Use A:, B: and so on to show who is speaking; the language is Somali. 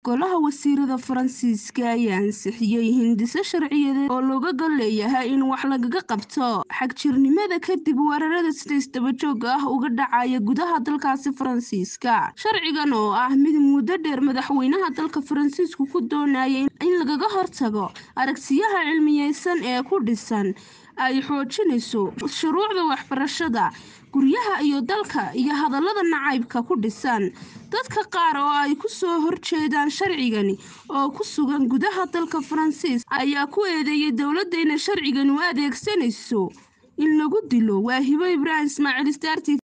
A: golaha wasiirada faransiiska ayaa ansixiyey hindise sharciyadeed oo looga gol leeyahay in wax lagaga qabto xagjirnimada kadib weerarada sida isdabajooga ah uga dhacaya gudaha dalkaasi faransiiska sharcigan oo ah mid muddo dheer madaxweynaha dalka faransiisku ku doonayay in lagaga hortago aragsiyaha cilmiyeysan ee ku dhisan ay xoojinayso shuruucda waxbarashada guryaha iyo dalka iyo hadallada nacaybka ku dhisan dadka qaar oo ay ku soo horjeedaan sharcigani oo ku sugan gudaha dalka faransiis ayaa ku eedeeyay dowladda inay sharcigan u adeegsanayso in lagu dilo waa hibo ibraahim ismaaciil staarti